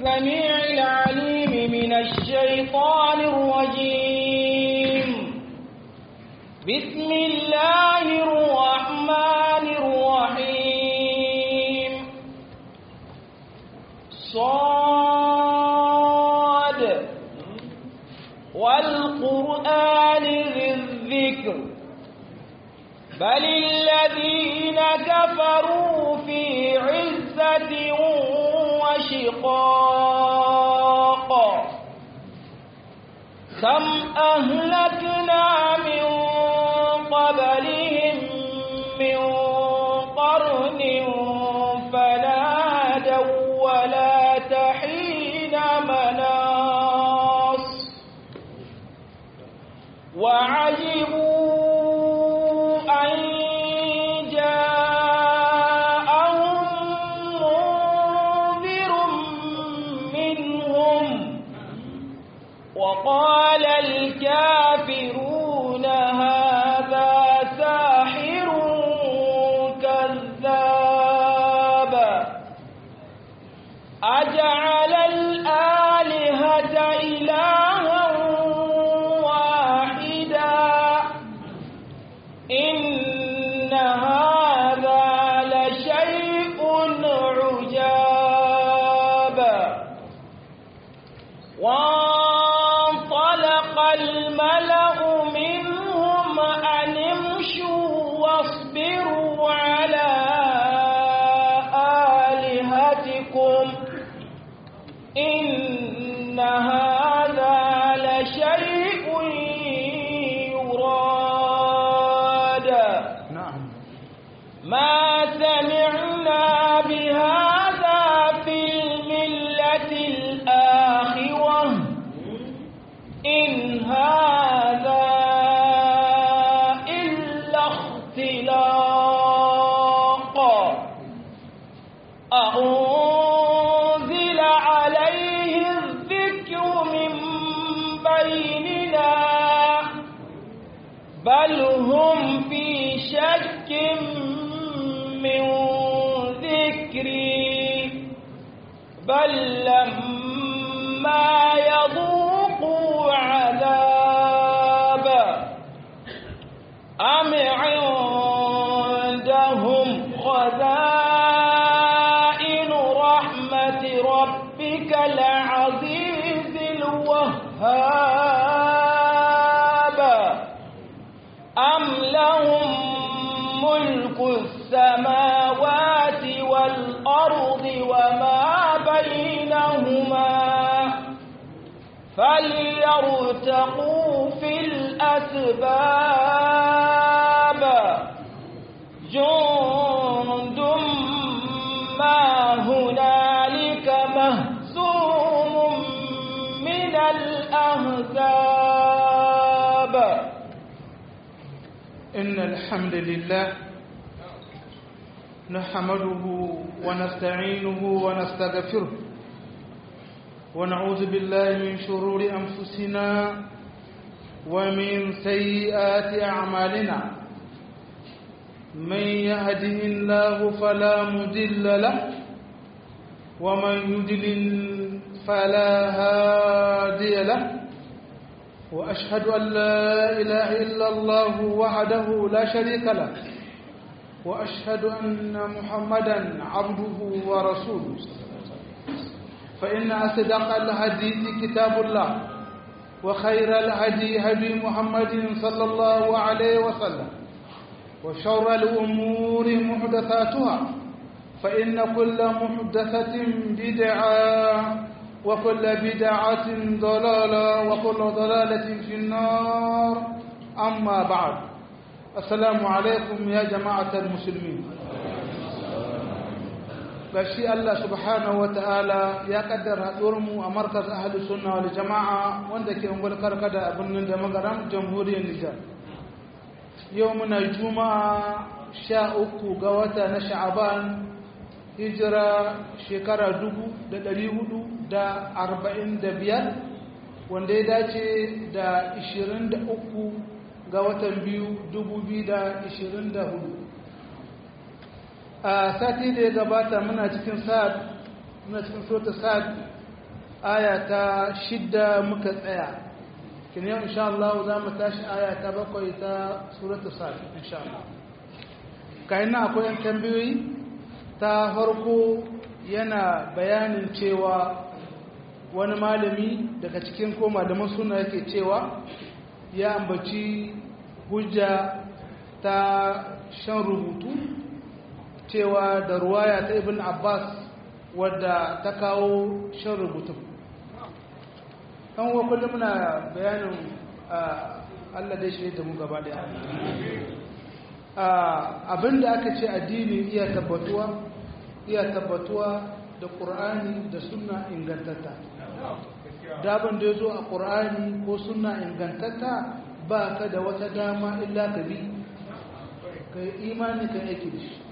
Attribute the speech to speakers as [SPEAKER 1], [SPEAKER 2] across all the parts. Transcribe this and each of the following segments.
[SPEAKER 1] السميع العليم من الشيطان الرجيم بسم الله الرحمن الرحيم صاد والقرآن ذي الذكر بل الذين كفروا في عزة وشقاق كم أهلكنا من قبلهم من قرن فنادوا ولا تحين مناص وعجبوا أن جاءهم منذر منهم وقال الكافرون هذا ساحر كذاب أجعل الآلهة إلها واحدا إن هذا لشيء عجاب وانطلق الملأ منهم أن امشوا واصبروا على آلهتكم إن هذا لشيء يراد
[SPEAKER 2] نعم
[SPEAKER 1] ما سمعنا بهذا في الملة الآخرة إن هذا إلا اختلاق أنزل عليه الذكر من بيننا بل هم في شك من ذكري بل لما يذوقوا عذاب أم عندهم خزائن رحمة ربك العزيز الوهاب أم لهم ملك السماوات والأرض وما بينهما فليرتقوا في الأسباب جند ما هنالك مهزوم من الأحزاب
[SPEAKER 2] إن الحمد لله نحمده ونستعينه ونستغفره ونعوذ بالله من شرور أنفسنا ومن سيئات أعمالنا من يهده الله فلا مضل له ومن يضلل فلا هادي له وأشهد أن لا إله إلا الله وحده لا شريك له وأشهد أن محمدا عبده ورسوله فإن أصدق الحديث كتاب الله وخير الهدي هدي محمد صلى الله عليه وسلم وشر الأمور محدثاتها فإن كل محدثة بدعة وكل بدعة ضلالة وكل ضلالة في النار أما بعد السلام عليكم يا جماعة المسلمين gashi Allah subhanahu wa ta'ala ya kaddara mu a markaz ahli sunna wal jama'a wanda ke ungwar karkada a birnin da magaram jamhuriyar Nijar yau muna juma'a sha uku ga wata na sha'aban hijira shekara dubu da ɗari hudu da arba'in da biyar wanda ya dace da ishirin da uku ga watan biyu dubu biyu da ishirin da hudu a sati da ya gabata muna cikin sa'ad muna cikin sota sa'ad aya ta shidda muka tsaya kin yau insha Allah za mu tashi aya ta bakwai ta suratu sad insha Allah kai na akwai yan tambayoyi ta farko yana bayanin cewa wani malami daga cikin ko malaman suna yake cewa ya ambaci hujja ta shan rubutu cewa da ruwaya ta ibn abbas wadda ta kawo shan rubutun ɗan wa kullum muna bayanin allah dai shi da mu gaba daya abinda aka ce addini iya tabbatuwa iya tabbatuwa da ƙur'ani da suna ingantatta daban da ya zo a ƙur'ani ko suna ingantatta ba ka da wata dama illa ka bi ka yi imani ka aiki da shi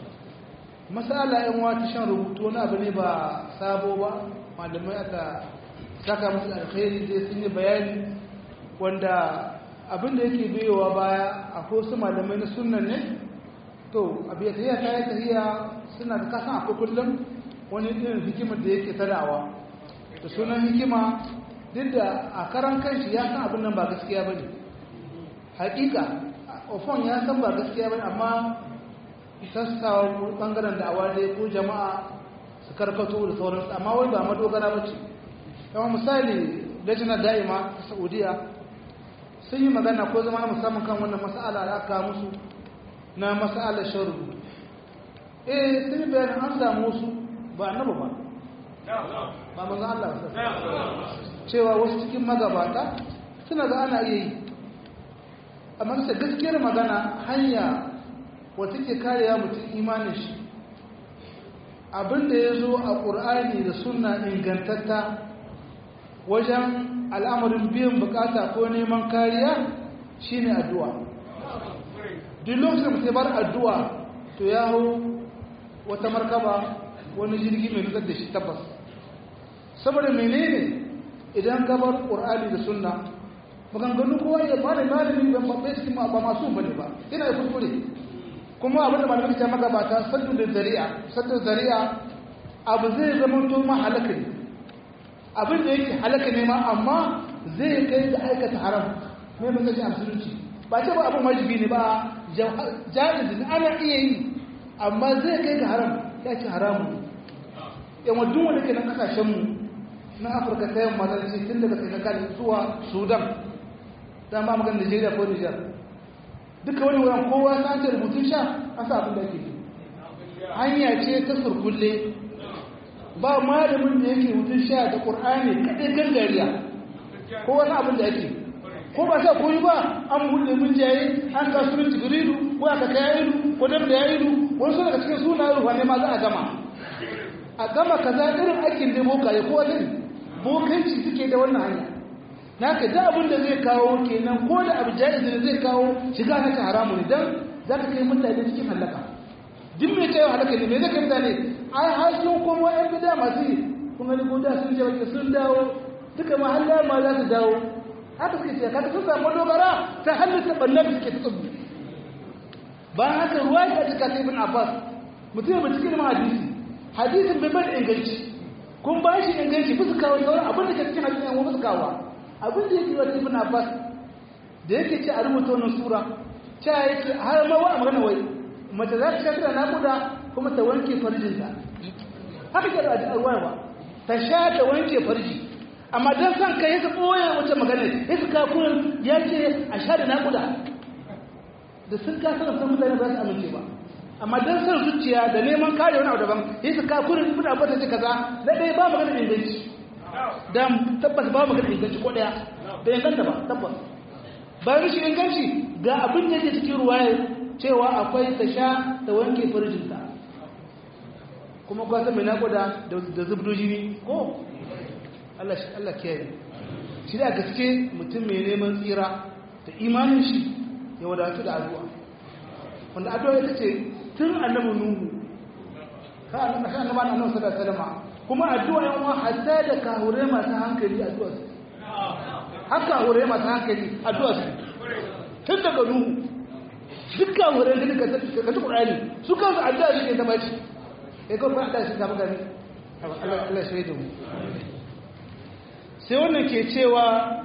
[SPEAKER 2] masala yan wata shan rubutu wani abu ne ba sabo ba malamai aka saka musu alkhairi zai sun yi bayani wanda abin da yake biyowa baya akwai wasu malamai na sunan ne to abu ya tafiya ta yi tafiya suna da kasan akwai kullum wani irin hikimar da yake tadawa da sunan hikima duk da a karan kanshi ya san abin nan ba gaskiya ba ne hakika ofon ya san ba gaskiya ba ne amma sassawa bangaren da awade ko jama'a su karkato da sauransu amma wai ba madogara ba ce kama misali lajina da'ima ta saudiya sun yi magana ko zama na musamman kan wannan mas'ala da aka musu na mas'alar sharu eh sun yi bayanin an samu wasu ba annaba ba ba manzan Allah cewa wasu cikin magabata suna ga ana iya yi amma bisa gaskiyar magana hanya wata ke karewa mutum imanin shi abinda ya zo a ƙur'ani da suna ingantatta wajen al'amarin biyan bukata ko neman kariya shine addu'a duk lokacin mutum bar addu'a to ya hau wata markaba wani jirgi mai nutsar da shi tabbas saboda menene idan gabar ƙur'ani da sunna maganganu kowa ya ba da malami ban babbai cikin ba masu bane ba ina da kuskure kuma abin da malamai ta magabata saddu da zari'a saddu zari'a abu zai zama to ma halaka ne abin da yake halaka ne ma amma zai kai da aikata haram mai matsayi a musulunci ba ce ba abin wajibi ne ba jaiz ne ana iya yi amma zai kai ga haram ya ce haramu yan wadun wanda ke nan kasashenmu na afirka ta yamma ta ce tun daga senegal zuwa sudan ta ma magana nigeria ko niger duka wani wuran kowa ta ce rubutun sha an sa abin da ake hanya ce ta surkulle ba malamin da yake rubutun sha da ƙur'ani kaɗai gangariya ko wani abin da ake ko ba sa koyi ba an buɗe mun jaye an kasuwar jibrilu ko aka kai ilu ko dan da ilu wasu daga cikin sunayen ruwa ne ma za a gama a gama kaza irin aikin da boka ya kowa zai bokanci suke da wannan hanya na ka da abin da zai kawo kenan ko da abu jaiz da zai kawo shiga na ta haramu ne dan za ka kai mutane cikin halaka duk mai cewa halaka ne me zai kai mutane ai har sun komo yan bida masu yi kun gani ko da sun je wajen sun dawo duka mahalla ma za su dawo haka suke ce kaga sun samu dogara ta halitta ɓannar da suke ta tsubu bayan haka ruwa ya cika ta ibn abbas mutum mai cikin hadisi hadisin bai bada inganci kun ba shi inganci bisa kawo sauran abin da ke cikin hadisin yan wasu kawo abin da yake wata ibn abbas da yake ce a rubuta wannan sura ta yake har ma wa magana wai mace za ta shafi da naƙuda kuma ta wanke farjinta haka ke da ruwa ba ta sha ta wanke farji amma don san kai ya ɓoye wata magana ya su kakunan ya ce a sha da naƙuda da sun ka sanar san mutane ba su amince ba amma don san zuciya da neman kare wani abu daban ya su kakunan ibn abbas ce kaza na ɗaya ba magana inganci dan tabbas ba magana inganci ko ɗaya da inganta ba tabbas bayan shi inganci ga abin da yake cikin ruwaya cewa akwai ta sha da wanke farjinta kuma kwasa mai naƙuda da zubdo jini ko Allah kiyaye shi da gaske mutum mai neman tsira da imanin shi ya wadatu da addu'a wanda addu'a ita ce tun annabi nuhu ka annabi ka annabi annabi sallallahu alaihi wasallam kuma addu'a yan uwa hatta da kahure masu hankali addu'a su haka kahure masu hankali addu'a su tun daga nuhu duk kahure da ka ka ta Qur'ani su kansu addu'a suke zama ci eh ko fa Allah shi zama gani Allah Allah shi da mu sai wannan ke cewa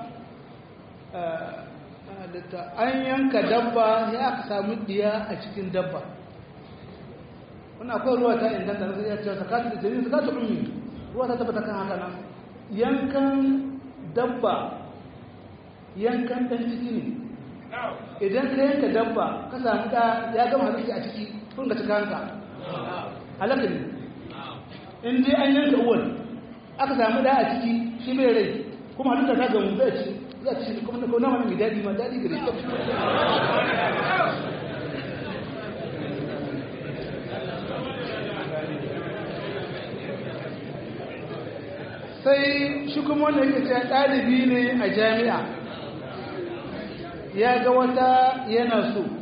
[SPEAKER 2] an yanka dabba ya aka samu diya a cikin dabba wannan akwai ruwa ta inganta na zai cewa sakatu da jini sakatu ummi ruwa ta tabbata kan haka nan yankan dabba yankan dan ciki ne idan ka yanka dabba ka samu da ya gama hadisi a ciki kun ga cika hanka halaka ne in dai an yanka uwan aka samu da a ciki shi mai rai kuma halitta ta gamu zai ci za ci kuma na kauna mai daɗi ma daɗi gare shi sai shi kuma wanda yake cewa ɗalibi ne a jami'a ya ga wata yana so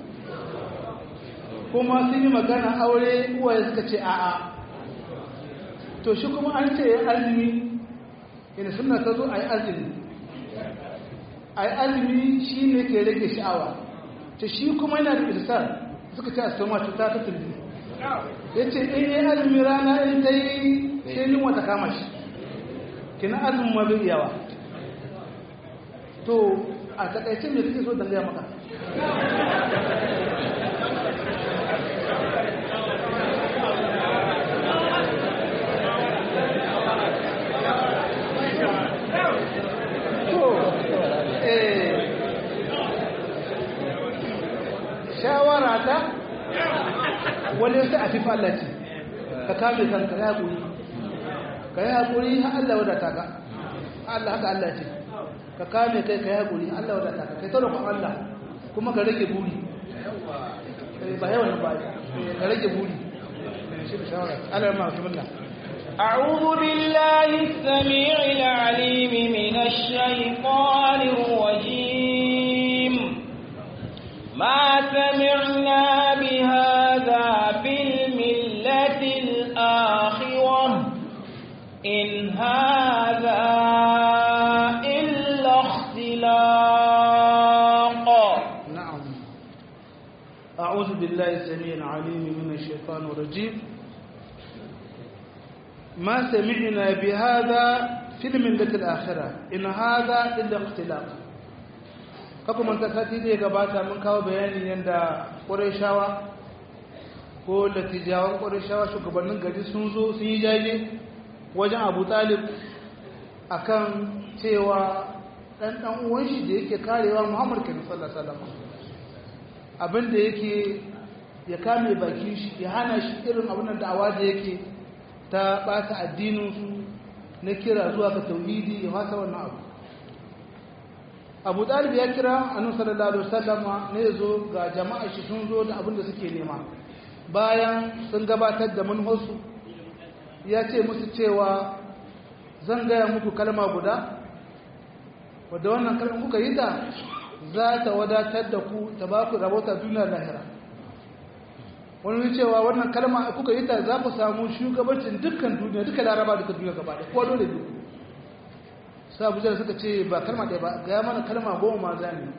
[SPEAKER 2] kuma sun yi magana aure uwaye suka ce a'a to shi kuma an ce ya azumi yana suna ta zo a yi azumi a yi azumi shi ne ke rage sha'awa ta shi kuma yana da irsar suka ce a soma cuta ta tulbi ya ce in yi azumi rana in ta yi sai yin wata kama shi kina azumin ma bai yawa to a takaice mai suke so dangaya maka shawara ta wani sai a fi fallaci ka kame kanka ya haƙuri ka yi haƙuri har Allah wadata ka Allah haka Allah ce ka kame kai ka yi haƙuri Allah wadata ka kai taurakon Allah kuma ka rage buri ba yawan ba ka rage buri shi da shawara Allah ma su billah
[SPEAKER 1] أعوذ بالله السميع العليم من الشيطان الرجيم ما سمعنا بهذا في الملة الآخرة إن هذا إلا اختلاق
[SPEAKER 2] نعم أعوذ بالله السميع العليم من الشيطان الرجيم ما سمعنا بهذا في الملة الآخرة إن هذا إلا اختلاق kaku manta sati da ya gabata mun kawo bayanin yadda ƙwarishawa ko latijawan ƙwarishawa shugabannin gari sun zo sun yi jaje wajen abu talib a kan cewa ɗan ɗan uwan shi da yake karewa muhammad kenan sallallahu alaihi abin da yake ya kame bakin shi ya hana shi irin abin da awa da yake ta ɓata addininsu na kira zuwa ga tauhidi ya fasa wannan abu abu ɗalib ya kira annabi sallallahu alaihi wasallam ne zo ga jama'a shi sun zo da abin da suke nema bayan sun gabatar da manhosu ya ce musu cewa zan gaya muku kalma guda wadda wannan kalma kuka yi ta za ta wadatar da ku ta ba ku rabota duniya lahira wani cewa wannan kalma kuka yi ta za ku samu shugabancin dukkan duniya duka laraba duka duniya gaba da kowa dole biyu sai abuja suka ce ba kalma ɗaya ba ga mana kalma goma ma za ne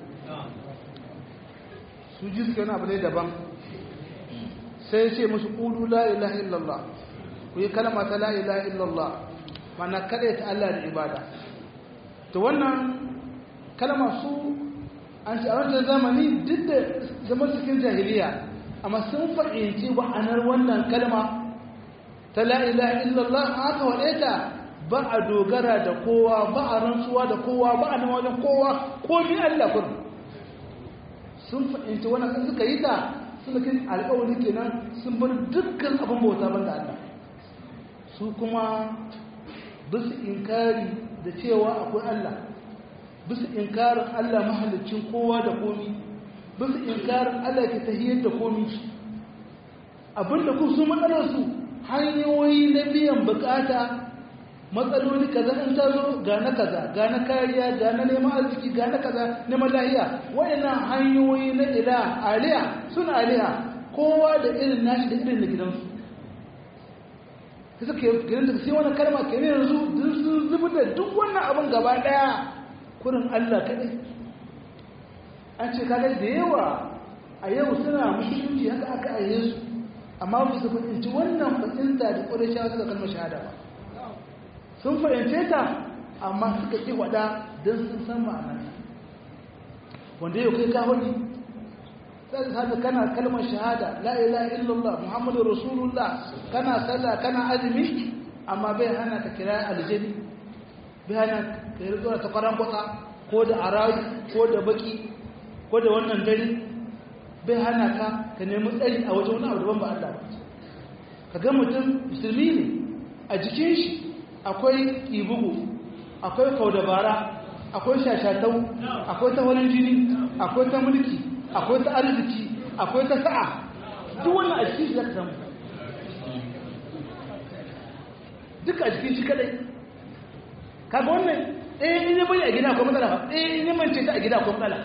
[SPEAKER 2] su ji suka yana abu ne daban sai ce musu ƙudu la ilaha illallah ku yi kalma ta la ilaha illallah mana kaɗai ta Allah da ibada to wannan kalma su an ce a wancan zamani duk da zaman cikin jahiliya amma sun fahimci wa'anar wannan kalma ta la ilaha illallah haka waɗe ta ba a dogara da kowa ba a rantsuwa da kowa ba a nama wajen kowa komi Allah kun sun fahimci wannan sun suka yi ta suna kin alƙawari kenan sun bar dukkan abin bauta ban da Allah su kuma bisu inkari da cewa akwai Allah bisu inkarin Allah mahalicin kowa da komi bisu inkarin Allah ke tahiyar da komi abinda ku su matsalarsu hanyoyi na biyan bukata matsaloli kaza in ta zo ga na kaza ga na kariya ga na neman arziki ga na kaza neman lahiya waɗannan hanyoyi na ila aliya suna aliya kowa da irin nashi da irin na gidansu suka yi gidan da sai wani kalma ke yanzu sun zubi da duk wannan abin gaba ɗaya kurin allah kaɗai an ce kaga da yawa a yau suna musulunci haka aka aye su amma ba su fahimci wannan fahimta da ƙwarai shawar suka kalmar shahada ba sun fahimce ta amma suka ƙi waɗa don sun san ma'ana wanda yau kai ka wani sai ka kana kalmar shahada la ilaha illallah muhammadu rasulullah kana sallah kana azumi amma bai hana ka kira aljani bai hana ka yi zuwa ta kwaran kwatsa ko da arayi ko da baki ko da wannan dare bai hana ka ka nemi tsari a wajen wani abu daban ba Allah ba ka ga mutum musulmi ne a jikin shi akwai ibugu akwai kaudabara akwai shashatau akwai ta wani jini akwai ta mulki akwai ta arziki akwai ta sa'a duk wannan a jikin shi zaka samu duk a jikin shi kadai kaga wannan ɗaya in yi bai a gida akwai matsala ba ɗaya in yi mance ta a gida akwai matsala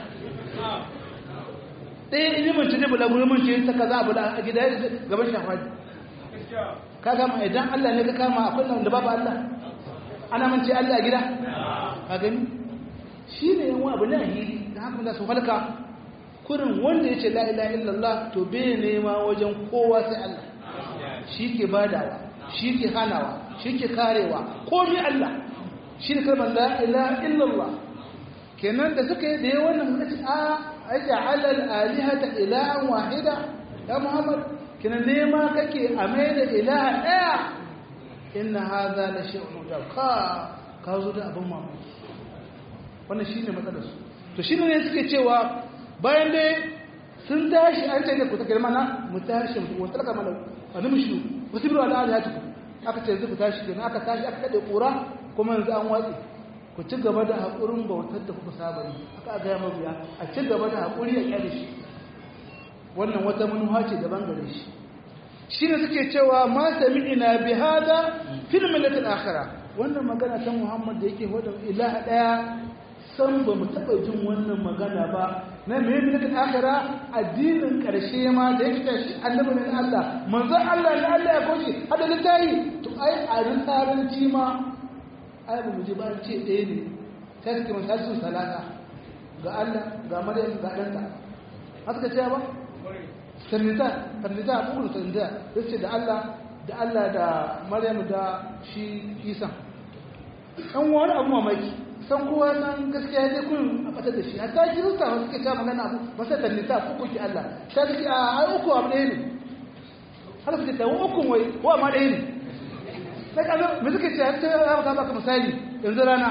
[SPEAKER 2] ɗaya in yi mance ne bula guri mance ta kaza abu a gida gaban shafadi ka gama idan Allah ne ka kama akwai nan da babu Allah ana mance Allah a gida ka gani shi ne yan abu na hili da haka da su halka kurin wanda ya ce la ilaha illallah to bai nema wajen kowa sai Allah shi ke badawa shi ke hanawa shi ke karewa komi Allah shi ne kalmar la ilaha illallah kenan da suka yi da yawan nan suka ce a aja'ala al-alihata ilahan wahida ya Muhammad kenan nema kake a mai da ilaha daya inna hadha la shay'un da ka ka zo da abin mamaki wannan shine matsalar su to shine ne suke cewa bayan dai sun tashi an ce ne ku take mana mu tashi mu wata kama mana wani mushu wasu biyu ala alihatukum aka ce yanzu ku tashi kenan aka tashi aka kade kura kuma yanzu an watsi ku ci gaba da haƙurin bautar da kuka saba yi aka gaya mabiya a ci gaba da haƙuri a kyale shi wannan wata manuwa ce daban gare shi shi ne suke cewa ma sami'ina bi hada fil millatil akhirah wannan magana ta Muhammad da yake hoda ilaha daya san ba mu taba jin wannan magana ba na me millatil akhirah addinin karshe ma da yake shi annabi ne Allah manzon Allah ne Allah ya koshi hada littafi to ai a risalanci ma ai ba mu ji ba ce ɗaya ne sai suke masu salata ga Allah ga Maryam ga ɗanta haka ce ba sanita sanita abubuwan sanita ya ce da Allah da Allah da Maryam da shi Isa an wani abu mamaki san kowa san gaskiya ya kun a fatar da shi hatta kirista wasu suke ta magana abu masa sanita ko kuke Allah ta ce a ai uku abu ɗaya ne har suke ta uku wai ko amma ɗaya ne sai ka zo me suke ce har ta ya ka baka misali yanzu rana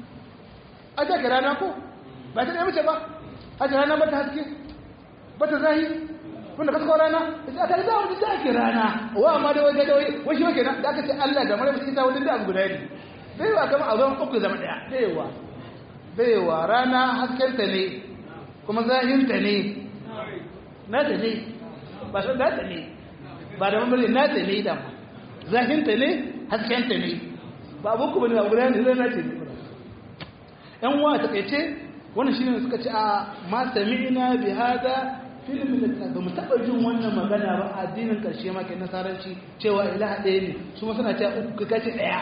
[SPEAKER 2] a ta rana ko ba ta ɗaya mace ba a ta rana ba ta haske ba ta zahi wanda ka saka rana ita aka da wani da ake rana wa amma da wai da wai wai shi kenan da aka ce Allah da Maryam ita wani da abu guda ne bai wa kamar a zama uku zama daya bai wa bai wa rana haskenta ne kuma zahinta ne na da ne ba san da ta ne ba da mamari na da ne da zahinta ne haskenta ne ba abu kuma ne ba guda ne zai na ce ne yan uwa ta kaice wannan shine suka ce a ma sami'na bi hada filmin da ba mu taɓa jin wannan magana ba addinin ƙarshe ma ke nasaranci cewa ilaha ɗaya ne su ma suna cewa uku kace ɗaya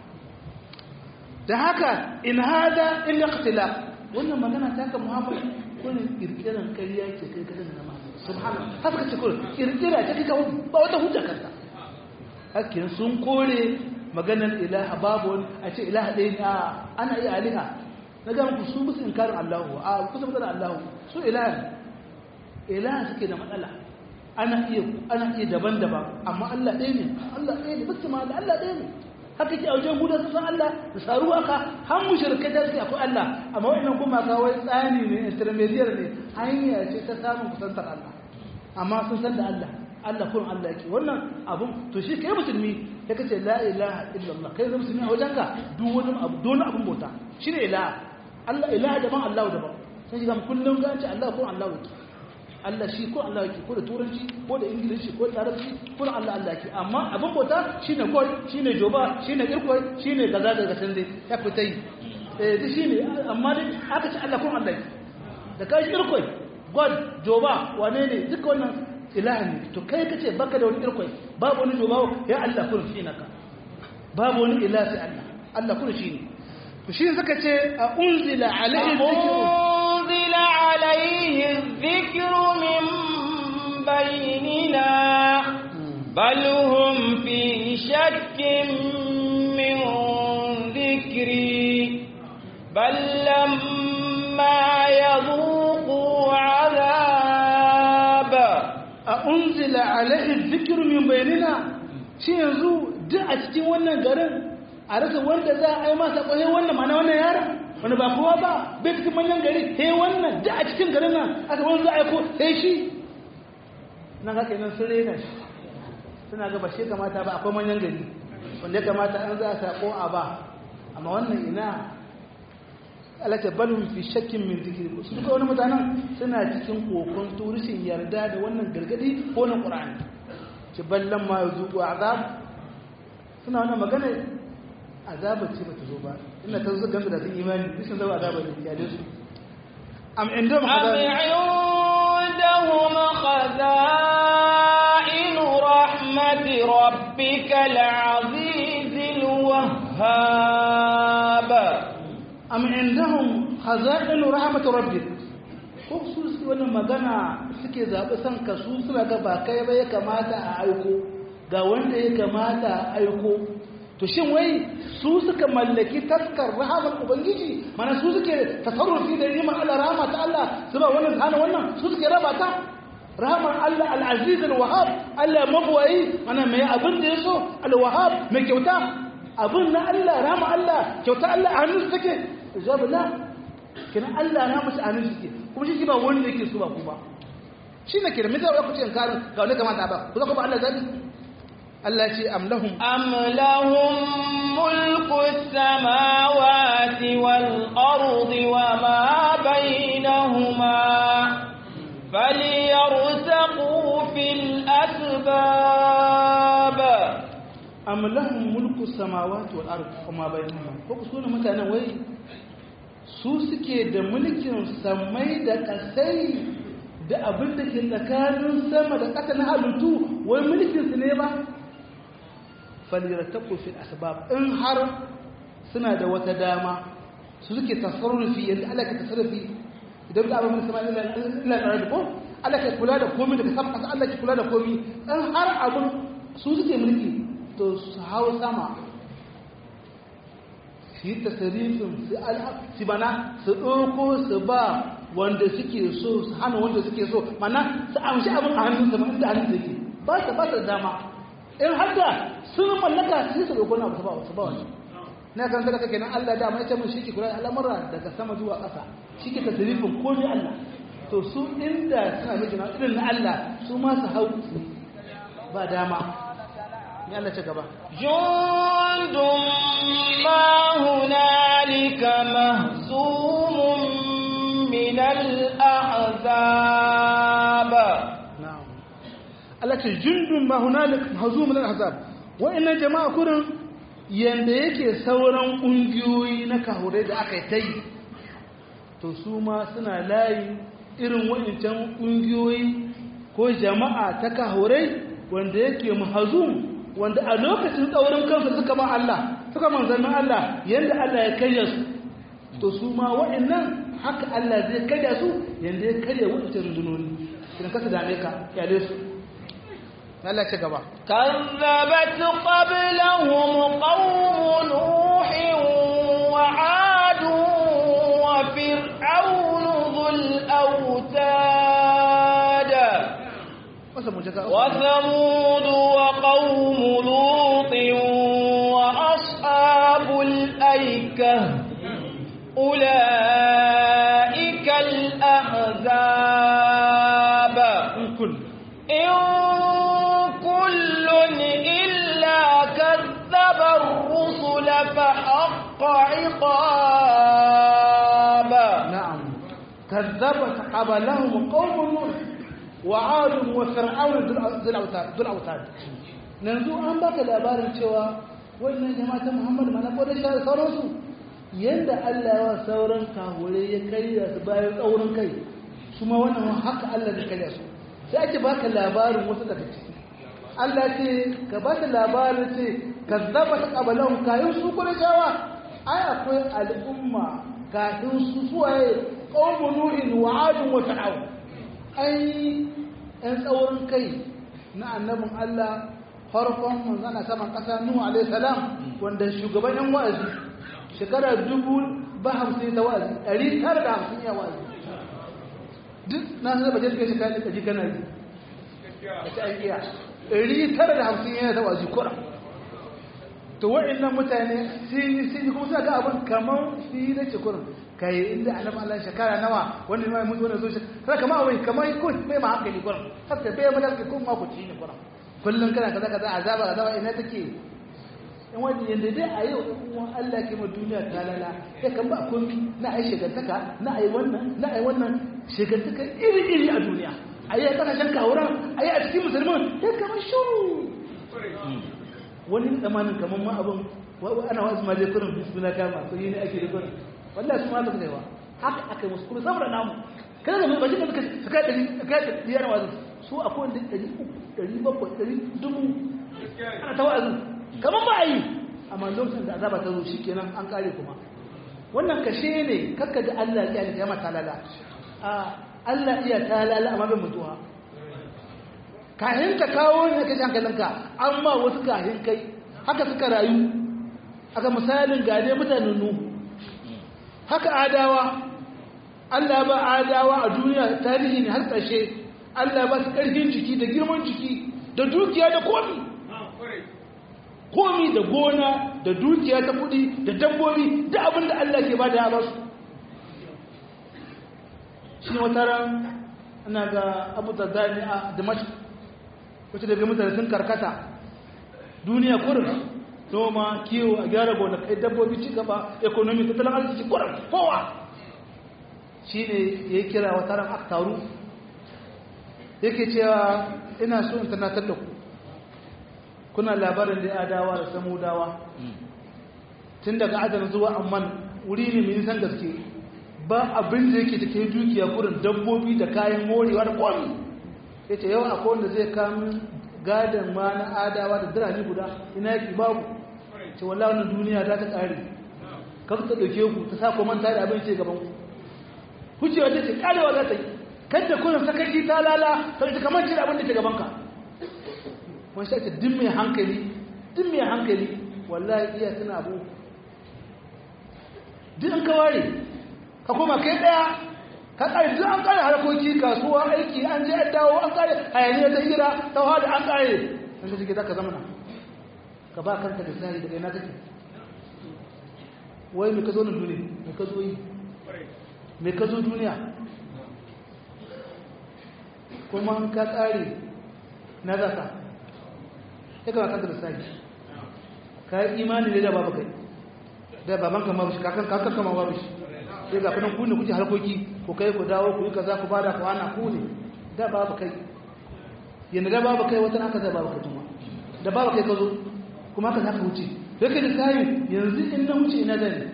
[SPEAKER 2] da haka in hada illa ikhtilaf wannan magana ta ka muhammad kullun kirkiran ƙarya ke kai kadan na ma subhanallah haka ce kullun kirkira ta kika ba wata hujja kanta hakkin sun kore maganar ilaha babu wani a ce ilaha ɗaya ne ana iya aliha na ga muku su musu inkarin allahu a kusa magana allahu su ilaha ilaha suke da matsala ana iya ana iya daban-daban amma Allah ɗaya ne Allah ɗaya ne bisu ma da Allah ɗaya ne haka ke a wajen gudan su san Allah da saru haka har mushrikai da suke akwai Allah amma wannan kuma ka wai tsani ne intermediate ne hanya ce ta samun kusantar Allah amma sun san da Allah Allah kun Allah yake wannan abun to shi kai musulmi ya kace la ilaha illallah kai zama musulmi a wajenka duk wani abu duk wani abun bauta shine ilaha Allah ilaha daban Allah daban sai ga kullum ga ce Allah kun Allah yake Allah shi ko Allah yake ko da turanci ko da ingilishi ko da larabci ko Allah Allah yake amma abin bauta shine gol shine joba shine irkoi shine gaza daga san dai ya fita yi eh duk shine amma dai aka ce Allah ko Allah yake da kai irkoi gol joba wane ne duka wannan ilahi ne to kai kace baka da wani irkoi babu wani joba ya Allah kun shi naka babu wani ilahi sai Allah Allah kun shi ne to shi suka ce a unzila alaihi dhikru
[SPEAKER 1] أنزل عليه الذكر من بيننا بل هم في شك من ذكري بل لما يذوقوا عذاب
[SPEAKER 2] a unzila alaihi dhikru min bainina shi yanzu duk a cikin wannan garin a rasa wanda za a yi masa kwaye wannan mana wannan yara wani ba kowa ba bai cikin manyan gari sai wannan duk a cikin garin nan aka wani za a yi ko sai shi nan haka nan sun rena shi suna ga ba shi kamata ba akwai manyan gari wanda ya kamata an za a sako a ba amma wannan ina alaka balhum fi shakkin min dhikri su duka wani mutanen suna cikin kokon turishin yarda da wannan gargadi ko na qur'ani ci ballan ma yuzuqu azab suna wannan magana azaba ce bata zo ba ina ta zo gamba da sun imani bisan zaba azaba ne ya da su am indahum
[SPEAKER 1] أم عندهم خزائن رحمة ربك العزيز الوهاب
[SPEAKER 2] am indahum khaza'inu rahmat rabbik ko su su wannan magana suke zaɓi san ka su suna ga ba kai ba ya kamata a aiko ga wanda ya kamata a aiko to shin wai su suka mallaki taskar rahamar ubangiji mana su suke tasarrufi da ni'imar Allah rahama ta Allah su ba wannan hana wannan su suke raba ta rahamar Allah al-aziz al-wahhab Allah mabwayi mana mai abin da yaso al-wahhab mai kyauta abin na Allah rahama Allah kyauta Allah a hannun su take jawabu la kina Allah na musu anin suke kuma shi ba wanda yake so ba ku ba shi ne kira mita ku ce karin ga wani kamata ba ku zaka ba Allah zabi Allah ce am lahum
[SPEAKER 1] أم لهم ملك السماوات والأرض وما بينهما فليرتقوا في الأسباب
[SPEAKER 2] am lahum mulku samawati wal ard kuma bainahuma ko ku sune mutanen wai su suke da mulkin samai da kasai da abin da ke tsakanin sama da ƙasa na halittu wai mulkin su ne ba falirattaku fil asbab in har suna da wata dama su suke tasarrufi yadda Allah ke tasarrufi idan da abin sama illa illa da ko Allah ke kula da komai daga sama ƙasa Allah ke kula da komai in har abin su suke mulki to su hau sama su yi tasarifin su bana su ɗauko su ba wanda suke so su hana wanda suke so mana su amshi abin a hannun sama inda hannun da ke ba su ba su dama in har da sun mallaka su yi su ɗauko na su ba su ba wani na kan sadaka kenan Allah da mai ce mun shike kula da al'amura daga sama zuwa ƙasa shike tasarifin komai Allah to su inda suna miji na irin na Allah su ma su hau ba dama ya Allah ci gaba
[SPEAKER 1] جند ما هنالك مهزوم من الأحزاب
[SPEAKER 2] na'am Allah ce jundun ma hunalik mahzum min al-ahzab wa'annan jama'a kurin yanda yake sauran kungiyoyi na kahure da aka yi tai to su ma suna layi irin wa'ancan kungiyoyi ko jama'a ta kahure wanda yake mahzum wanda a lokacin tsaurin kansu suka ba Allah suka manzannin Allah yanda Allah ya karya su to su ma wa'annan haka Allah zai karya su yanda ya karya wa'ancan rundunoni idan kasa dame ka kyale su Allah ce gaba
[SPEAKER 1] كذبت قبلهم قوم نوح وعاد وفرعون ذو الأوتاد
[SPEAKER 2] wasa mu jaga
[SPEAKER 1] وثمود وقوم لوط وأصحاب الأيكة أولئك الأحزاب
[SPEAKER 2] in kun
[SPEAKER 1] إن كل إلا كذب الرسل فحق عقاب
[SPEAKER 2] na'am kazzabat qablahum qaumun nuh wa 'ad wa fir'aun dhul awtad dhul awtad yanzu an baka labarin cewa wannan jama'a ta Muhammad mana ko da shar sauransu yanda Allah ya wa sauran kahure ya karya su bayan tsaurin kai su ma wannan haka Allah ya karya su sai ake baka labarin wasu daga ciki Allah ce ka ba ta labarin ce kazzaba ta qablahum kayan su ko da shawa ai akwai al'umma kafin su suwaye qaumun nuhin wa 'ad wa fir'aun ai ɗan tsaurin kai na annabin Allah farkon manzana saman ƙasa Nuhu alaihi salam wanda shugaban yan wa'azi shekara dubu ba hamsin ta wa'azi ɗari tara da hamsin ya wa'azi duk na sanar baje suka shekara ɗari kana yi da ta an iya ɗari tara da hamsin yana ta wa'azi kura to wa'annan mutane sun yi sun yi kuma suna ga abin kamar su yi na cikurin kai inda annabi Allah shekara nawa wanda mai mutu wannan zo shekara kamar wai kamar ko bai ma hankali kurin haka bai ma da kun ma ku ci ne kurin kullun kana kaza kaza azaba azaba ina take in wani yanda dai a yau in Allah ke ma duniya ta lala sai kan ba kun na ai shigantaka na ai wannan na ai wannan shigantaka iri iri a duniya ayi a kasashen kawuran ayi a cikin musulman sai kamar shuru wani tsamanin kamar ma abin ana wasu ma dai kurin bismillah kama so yi ne ake da kurin wallahi su ma ba su haka aka musu kuma saboda namu kada da bashi da suka suka dari suka dari yana wazu su akwai wanda dari uku dari bakwai dari dubu ana ta wazu kamar ba a yi amma lokacin da azaba ta zo shi kenan an kare kuma wannan kashe ne kakka da Allah ya yi mata talala a Allah iya talala amma bai mutuwa kahin ka kawo ne ka hankalinka amma wasu kahin kai haka suka rayu aka misalin gade mutanen nuhu haka adawa Allah ba adawa a duniya tarihi ne har ƙarshe Allah ba su ƙarfin jiki da girman jiki da dukiya da komi komi da gona da dukiya ta kudi da dabbobi da abin da Allah ke ba da ya ba su shi wata ran ana ga abu da zane a damashi wacce daga mutane sun karkata duniya kurin noma kiwo a gyara gonakai dabbobi ci gaba ekonomi tattalin arziki kuran kowa shi ne ya yi kira wata ran aka taru yake cewa ina so in tanatar da ku kuna labarin da adawa da samudawa tun daga adana zuwa amman wuri ne mai nisan gaske ba abin da yake take dukiya kurin dabbobi da kayan morewa da komi ya ce yau akwai wanda zai kamun gadon ma na adawa da birane guda ina yake babu ce wallah wannan duniya ta ta ƙare kar ta ɗauke ku ta sa ku manta da abin ce gaban ku hucewa ta ce ƙarewa za ta yi kadda kuna sakaci ta lala ta ita kamar ce da abin da ke gaban ka wani shi ake din mai hankali din mai hankali wallahi iya suna abu duk an ka ware ka koma kai ɗaya ka ƙare duk an ƙare harkoki kasuwa aiki an je an dawo an ƙare hayaniyar ta hira ta hada an ƙare an ka shige za ka zama na ka ba kanka da tsari daga ina kake wai me ka zo na duniya me ka zo yi me ka zo duniya kuma an ka tsari na zaka ya kama kanka da tsari ka yi imani ne da babu kai da babanka ma bashi kakan kakan kama babu shi sai ga kunan ku ne kuke harkoki ku kai ku dawo ku yi kaza ku bada ku ana ku ne da babu kai yanda da babu kai wata haka da babu kai kuma da babu kai ka zo kuma haka zaka wuce sai kai da sai yanzu in na wuce ina zan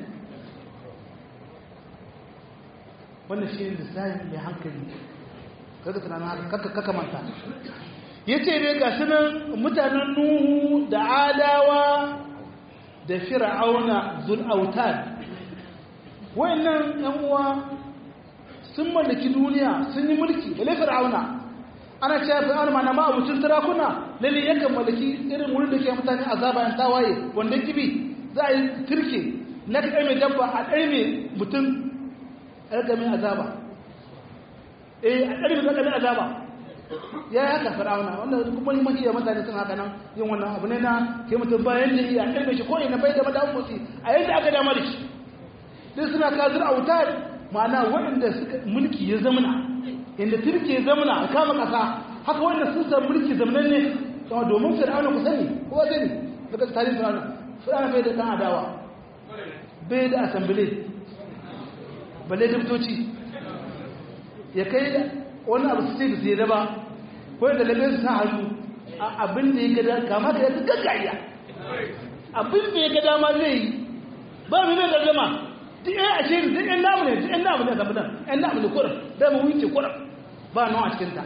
[SPEAKER 2] wannan shi ne lissafi mai hankali kaga tunanin haka kaka kaka manta yace ne ga sunan mutanen nuhu da adawa da fir'auna zul autad wayannan yan uwa sun mallaki duniya sun yi mulki bale fir'auna ana cewa fir'auna ma na ma abucin sarakuna lalle yakan mallaki irin wurin da ke mutane azaba yan tawaye wanda kibi za a yi turke na kai mai dabba a ɗari mai mutum a rika mai azaba eh a ɗari mai mai azaba ya yi haka fir'auna wanda kuma yi mahiya mutane sun haka nan yin wannan abu ne na ke mutum bayan da ya ɗari shi ko ina bai da madawan motsi a yadda aka dama da shi sai suna kazir a wuta ma'ana waɗanda suka mulki ya zamana inda turki ya zamana a kama ƙasa haka waɗanda sun san mulki zamanan ne kuma domin fir'auna ku sani kowa sani daga tarihin fir'auna fir'auna bai da ɗan adawa bai da asambile balle dubtoci ya kai wani abu su ce da su yi daba ko da lalle su sa hannu a abin da ya gada kama da ya su gaggaya abin da ya gada ma zai yi ba mu mai gaggama duk yan ashe duk yan namu ne duk yan namu ne zama nan yan namu ne kuran da mu wuce kuran ba nawa a cikinta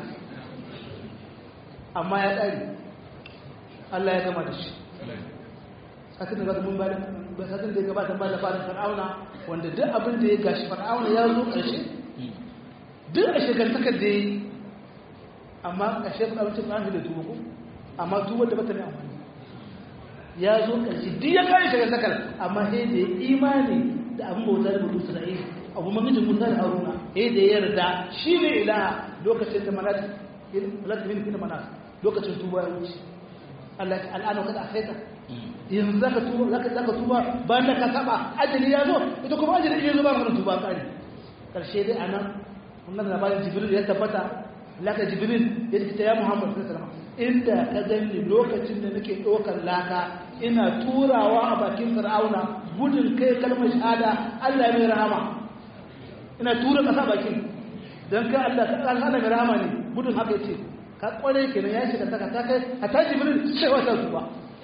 [SPEAKER 2] amma ya tsari Allah ya gama da shi sakin da mun ba da sakin da ya gabata ba da fara fir'auna wanda duk abin da ya gashi fir'auna ya zo ƙarshe duk a shekartakar da ya yi amma a shekar abincin ɗan da tuba ko amma tuba da bata ne amfani ya zo ƙarshe duk ya kare shiga sakal amma sai da ya imani da abin bauta da mutu Isra'il abu mamijin Musa da Haruna sai da ya yarda shi ne ilaha lokacin da manat manat bin bin manat lokacin tuba ya wuce Allah ta al'ana kada a saita yanzu zaka tuba zaka zaka tuba bayan da ka saba ajali ya zo ita kuma ajali ya zo ba magana tuba kare karshe dai anan wannan labarin Jibril ya tabbata laka Jibril ya ce ya Muhammad sallallahu alaihi wasallam inda ka gani lokacin da nake ɗaukar laka ina turawa a bakin fir'auna gudun kai kalmar shahada Allah mai rahama ina tura ƙasa bakin don kai Allah ka Allah mai rahama ne gudun haka yace ka kware kenan ya shiga saka ta kai a ta jibril sai wata zuwa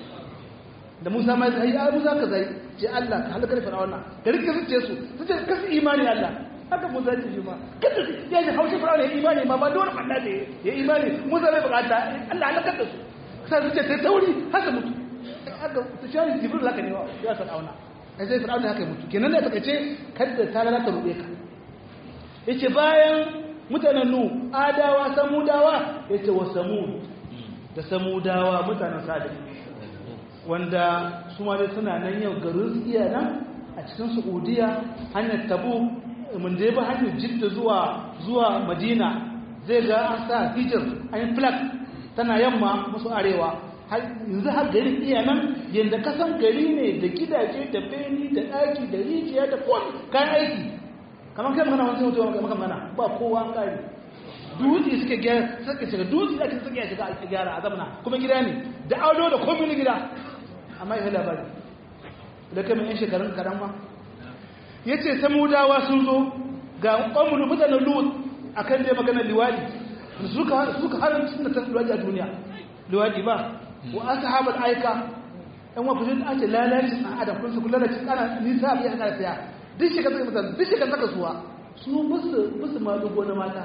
[SPEAKER 2] da Musa mai zai ya Musa ka zai ce Allah ka halakar fir'auna ka rike zuciye su su ce kasu imani Allah haka Musa ce shi ma kada ya ji haushi fir'auna ya imani ma ba dole Allah da ya imani Musa bai bukata Allah halakar da su sai su ce sai tauri haka mutu haka su shari jibril haka ne ya fir'auna sai sai fir'auna haka mutu kenan da take ce kada ta lalata rube ka yace bayan mutanen nu adawa samudawa yace wa samud da samudawa mutanen sadiq wanda su ma dai suna nan yau garin iya nan a cikin saudiya hanyar tabu mun da ba hanyar jidda zuwa zuwa madina zai ga an sa hijir an yi flag tana yamma musu arewa yanzu har garin iya nan yadda kasan gari ne da gidaje da beni da ɗaki da rijiya da kowane kayan aiki kamar kai magana wani mutuwa maka magana ba kowa an kare dutse suke gyara suke shiga dutse ake suke shiga a gyara a zamana kuma gida ne da aulo da komai na gida amma ya labari da kai mai yan shekarun karan ma ya ce samudawa sun zo ga ƙwamulu mutanen lut a kan dai maganar liwadi suka harin sun da ta liwadi a duniya liwadi ba wa aka haɓar aika yan wa kujin ake lalaci a adam kun su kula da cikin ana nisa a biya ana saya duk shi ka saka mutane duk shi ka saka suwa su musu musu ma dugo na mata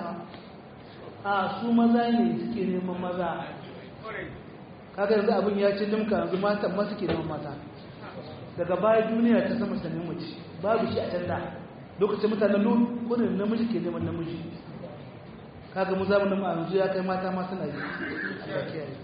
[SPEAKER 2] a su maza ne suke neman maza kaga yanzu abin ya ci limka yanzu matan ma suke neman mata daga baya duniya ta sama sanin mace babu shi a can da lokacin mutanen lut kunin namiji ke neman namiji kaga mu zamanin mu yanzu ya kai mata ma suna yi Allah kiyaye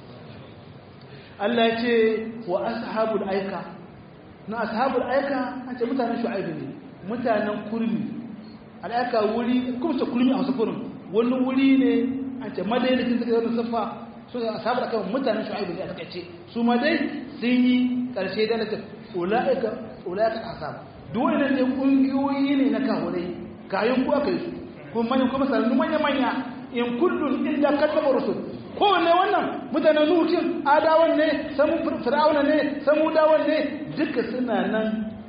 [SPEAKER 2] Allah ya ce wa ashabul aika na ashabul aika an ce mutanen shu'aibu ne mutanen kurmi al'aika wuri kuma ce kurmi a wasu kurin wani wuri ne an ce madaidakin suka yi wani siffa su ne ashabul aika mutanen shu'aibu ne a takaice su ma dai sun yi karshe da nake ula'ika ula'ika asab duk wani ne kungiyoyi ne na kahurai kayan ku aka yi su kuma manyan kuma sanannu manya-manya in kullum illa kaddaba rusul kowanne wannan mutanen nuhin adawan ne samu fir'auna ne samu dawan ne duka suna nan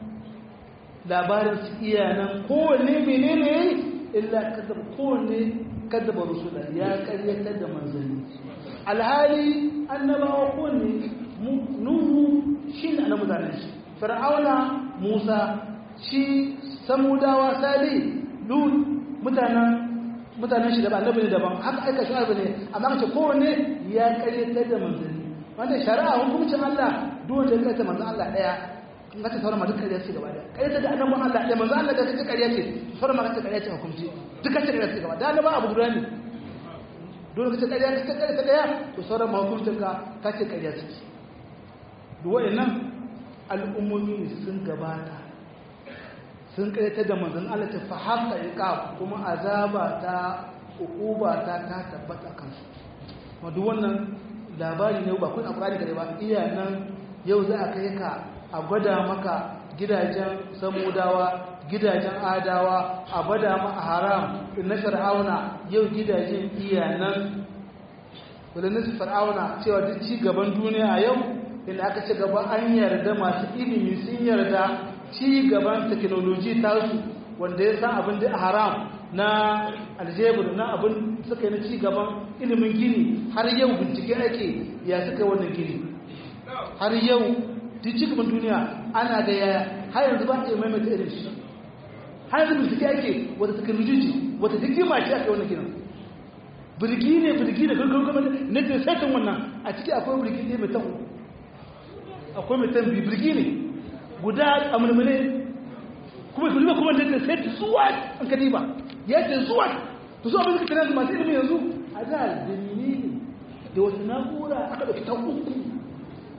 [SPEAKER 2] labarin su iya nan kowanne menene yayi illa kaddaba kowanne kaddaba rusula ya karyatar da manzanni alhali annabawa kowanne nuhu shi ne na mutanen shi fir'auna musa shi samudawa sali lut mutanen mutanen shi daban annabi ne daban haka aika shi ne amma kace kowanne ya karyatar da manzanni wanda shari'a hukuncin Allah duk wanda ya karyatar manzon Allah daya in ka ce sauran ma duk karya ce gaba daya karyatar da annabi Allah daya manzon Allah da kace karya ce sauran ma kace karya ce hukunci duk kace karya ce gaba da annabi abu guda ne dole kace karya kace karya ta daya to sauran ma hukuncin ka kace karya ce duk wayannan al'ummomi sun gabata sun karyatar da manzon Allah ta fa haka iqab kuma azaba ta uquba ta ta tabbata kansu kuma duk wannan labari ne ba kun alqur'ani kare ba iya nan yau za a kai ka a gwada maka gidajen samudawa gidajen adawa a gwada ma a haram na fir'auna yau gidajen iya nan wadannan su fir'auna cewa duk ci gaban duniya a yau inda aka ci gaba an yarda masu ilimi sun yarda ci gaban teknoloji tasu wanda ya san abin da haram na aljebur na abin suka yi na ci gaban ilimin gini har yau bincike ake ya suka wannan gini har yau duk ci gaban duniya ana da yaya har yanzu ba a maimaita irin shi har yanzu bincike ake wata teknoloji wata hikima ce ake wannan ginin birgi ne birgi da gaggawa na da saitin wannan a ciki akwai birgi ne mai tan akwai mai tan birgi ne guda a mulmule kuma su zuba kuma da sai ta zuwa an kadi ba ya ce zuwa to su abin suka tana da masu ilimin yanzu a da dalili da wasu na'ura aka ɗauki ta uku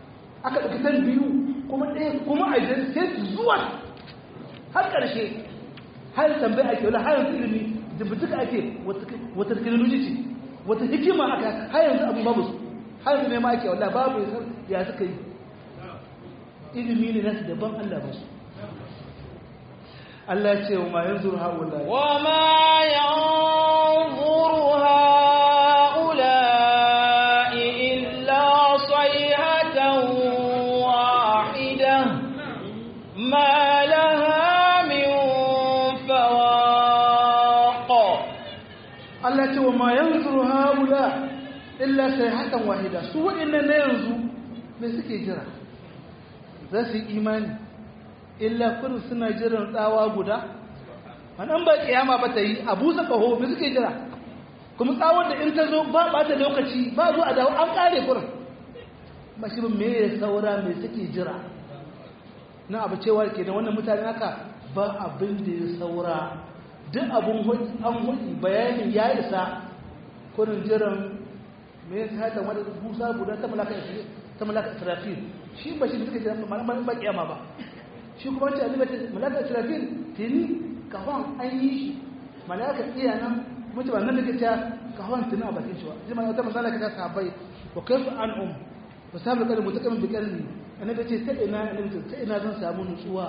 [SPEAKER 2] aka ɗauki tan biyu kuma ɗaya kuma a jere sai zuwa har ƙarshe har tambaya ake wala har yanzu ilimi da bincika ake wata teknoloji ce wata hikima aka har yanzu abin babu su har yanzu ne ma ake wala babu ya suka yi ilimi ne nasu daban Allah ba su Allah ce wa ma yanzu haula
[SPEAKER 1] wa ma yanzuru haula illa sayhatan wahida ma laha min fawaq
[SPEAKER 2] Allah ce wa ma yanzuru haula illa sayhatan wahida su wa'annan na yanzu me suke jira za su yi imani illa kurin suna jiran tsawa guda wannan ba kiyama ba ta yi a busa kaho me suke jira kuma tsawon da in ta zo ba ba ta lokaci ba zo a dawo an kare kurin ba shi me ya saura me suke jira na abu cewa ke da wannan mutane haka ba abin da ya saura duk abun an hudu bayanin ya isa kurin jiran me ya sa ta wani busa guda ta malaka ta malaka israfil shi ba shi suka jira malaman ba kiyama ba shi kuma wacce annabi ce malaka israfil tini kafan an yi shi malaka iya nan kuma ce ba nan da ke ta kafan tini a bakin shi ba ji ma wata misala ka ta sahabbai wa kaifu an um wa sabu kalmu mutakamin bi kalmi annabi ce ta ina annabi ce ta ina zan samu nutsuwa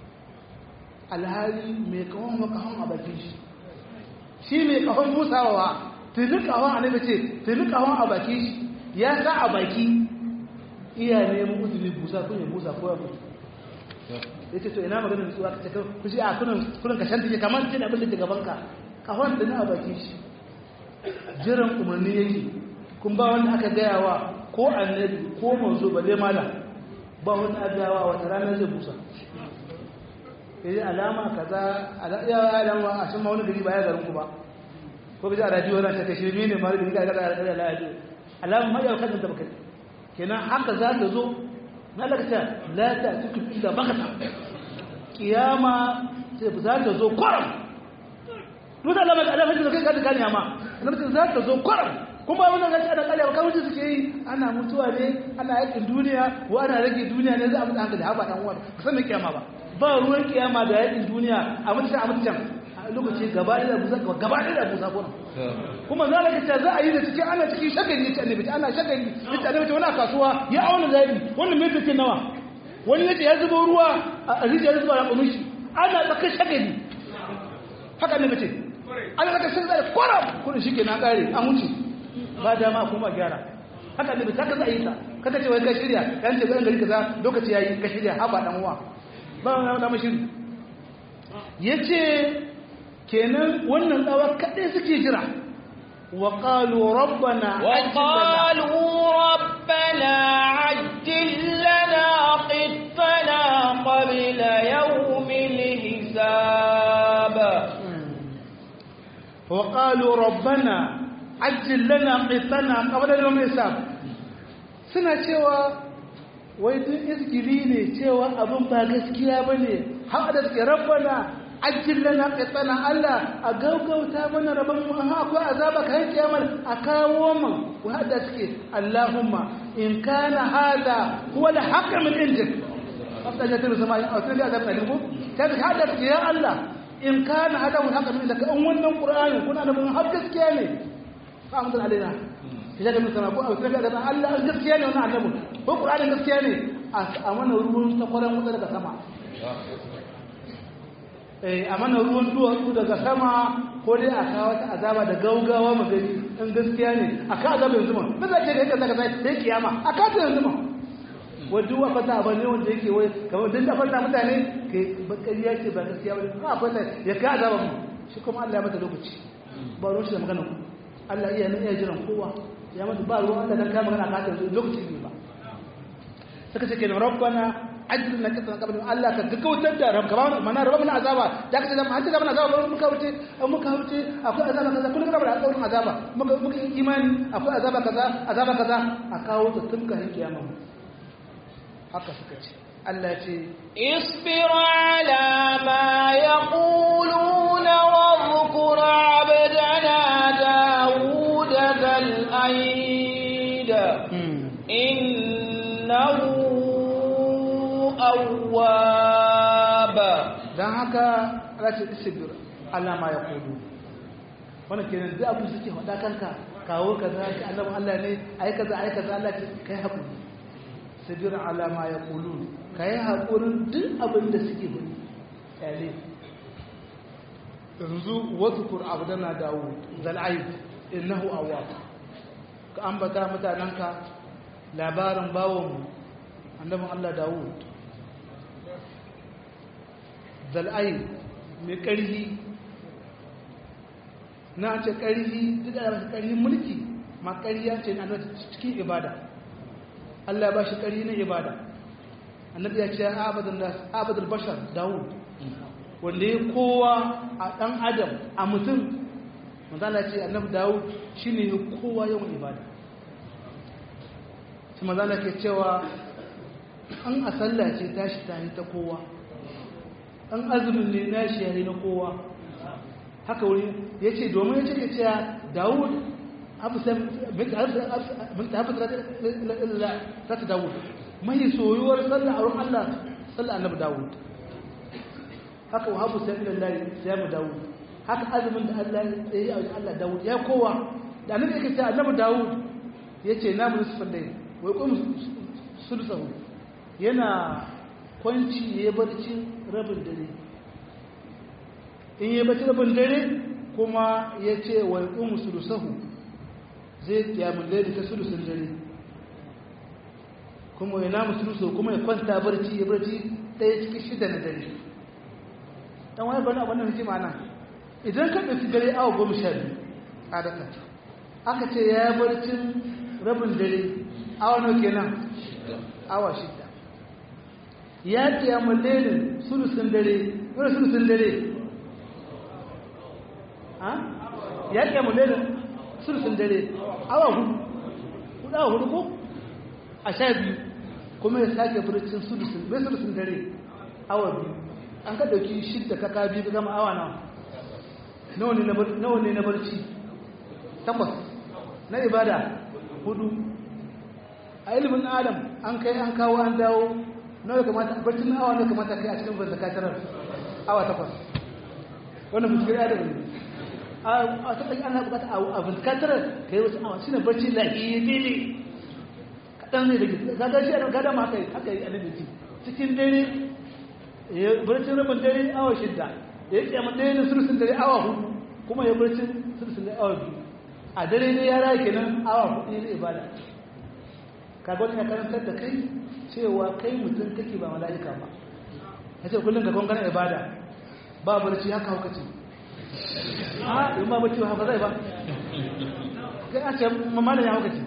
[SPEAKER 2] alhali mai kafan ma kafan a bakin shi shi mai kafan musawa tini kafan annabi ce tini kafan a bakin shi ya sa a baki iya neman uzuri busa kun ya busa ko ya mutu ya ce to ina maganin nutsuwa ka ce ku shi a kunan kunan kashan take kamar ce da abin da ke gaban ka kafan da na a baki shi jiran umarni yake kun ba wanda aka gaya wa ko annabi ko manzo ba zai mala ba wanda aka gaya wa wata ranar zai busa yayi alama kaza ya alama a shin ma wani gari ba ya garin ku ba ko bi a radio na ta kashe ne ma da ga ga da radio alama ma ya kada da baka kenan haka za ta zo na lakta la ta tuku illa bakata kiyama sai za ta zo kwaram duk da lamar alama da kai ka gane amma annabi za ta zo kwaram kuma wannan gaci ana kallon kawai suke yi ana mutuwa ne ana yakin duniya ko ana rage duniya ne za a mutu hankali haba dan uwa ka san me kiyama ba ba ruwan kiyama da yakin duniya a mutu a mutu lokaci gaba da buza gaba da buza gona kuma za ka ce za a yi da cikin ana cikin shagali yace annabi ana shagali yace annabi wani kasuwa ya auna zabi wannan me take nawa wani yace ya zubo ruwa a rijiya ya zuba raƙumin shi ana tsakar shagali haka annabi ce ana tsakar shagali kwaram kudin shi ke na ƙare an wuce ba dama kuma gyara haka annabi ta ka za a yi ta kada ce wai ka shirya yan ce garin gari kaza lokaci yayi ka shirya haba dan uwa ba wani dama shiri yace kenan wannan tsawa kaɗai suke jira wa ƙalu rabbana
[SPEAKER 1] وقالوا ربنا عجل لنا قطنا قبل يوم الحساب
[SPEAKER 2] wa ƙalu rabbana ajil lana qitana qabla yawm hisab suna cewa wai duk iskili ne cewa abin ba gaskiya bane har da suke rabbana ajil lana qitana Allah a gaugauta mana rabon mu ha akwai azaba kan kiyamar a kawo mu wa hada suke Allahumma in kana hada huwa al-haqq min indik afta jatul sama'i aw tilka azab alim ta ka hada suke ya Allah in kana hada huwa al-haqq min indik an wannan qur'ani kuna da mun har gaskiya ne fa amdal alaina ya ga mun sama ko aw tilka azab Allah gaskiya ne wannan annabi ko qur'ani gaskiya ne a mana ruwan sakwaran wuta daga sama a mana ruwan duwatsu daga sama ko dai a kawo ta azaba da gaugawa magani in gaskiya ne a ka azaba yanzu ma ba za ce da yake zaka sai da kiyama a ka ta yanzu ma wadda wa fata ba ne wanda yake wai kamar dan da fata mutane ke bakariya ce ba gaskiya ba ka fata ya ka azaba mu shi kuma Allah ya mata lokaci ba ruwan shi da magana ku Allah iya nan iya jiran kowa ya mata ba ruwan Allah dan ka magana ka ta lokaci ne ba suka ce kenan rabbana ajin na kisan kabin Allah ka gaggautar da rabka ba mana rabba mana azaba da ka ce zama hanta zama azaba ba muka wuce an muka wuce akwai azaba kaza kullum kana da alƙawarin azaba muka muka imani akwai azaba kaza azaba kaza a kawo ta tun ka kiyama haka suka ce Allah ya ce
[SPEAKER 1] اصبر على ما يقولون واذكر عبدنا داود ذا الأيد إنه
[SPEAKER 2] haka race isbir Allah ma ya kudu wannan kenan duk abin suke faɗa kanka kawo kaza ka annabi Allah ne ai kaza ai kaza Allah ce kai hakuri sabir ala ma yaqulun kai hakurin duk abin da suke faɗi kyale yanzu wadhkur abdana daud zal aib innahu awwab ka ambata mutananka labarin bawon annabin Allah Dawud zal aib mai ƙarfi na ce ƙarfi duk da ba ƙarfin mulki ma ƙarya ce na cikin ibada Allah ba shi ƙarfi na ibada annabi ya ce abadul bashar dawud wanda ya kowa a ɗan adam a mutum manzala ce annabi dawud shi ne ya kowa yawan ibada su manzala ke cewa an a sallah ce tashi ta yi ta kowa an azumin ne na shi ya yi na kowa haka wuri ya ce domin ya ce ke cewa dawud ta ta dawud mai soyuwar sallah a wurin allah sallah annabi dawud haka wa habu sai ilan layi sai mu dawud haka azumin da allah ya yi a wajen allah dawud ya kowa da annabi yake cewa annabi dawud ya ce na mun sufan dai wai kuma sulusahu yana kwanci ya barci rabin dare in yi bacci rabin dare kuma ya ce wa ƙun sulusahu zai kyamun dare ta sulusun dare kuma ya namu sulusahu kuma ya kwanta barci ya barci ɗaya cikin shida na dare ɗan wani bane abin da hikima nan idan ka ɗauki dare awa goma sha biyu adaka aka ce ya barcin rabin dare awa nau kenan awa shida ya kyamun dare sulusun dare wani sulusun dare ya ke mulelin sulsun dare awa hudu hudu awa hudu ko a sha biyu kuma ya sake furcin sulsun bai sulsun dare awa biyu an ka dauki shidda kaka biyu gama awa nawa nawa ne na barci takwas na ibada hudu a ilimin adam an kai an kawo an dawo nawa kamata barcin awa nawa kamata kai a cikin bazakatarar awa takwas wannan mutukar adam ne a taɓa ana bukata a fuskatar ka yi wasu awa shi ne barci lahiyyi ne kaɗan ne da ke gaga shi a gada ma haka yi haka yi alibi cikin dare ya barcin rabin dare awa shidda ya yi kyamar dare na surusun dare awa hudu kuma ya barcin surusun dare awa biyu a dare ne ya raya kenan awa hudu ne ibada kaga wani ya karantar da kai cewa kai mutum kake ba mala'ika ba ya ce kullum ga gwangana ibada ba barci haka hauka ce a yi ma bacci ba haka zai ba kai a ce mamalin ya hauka ce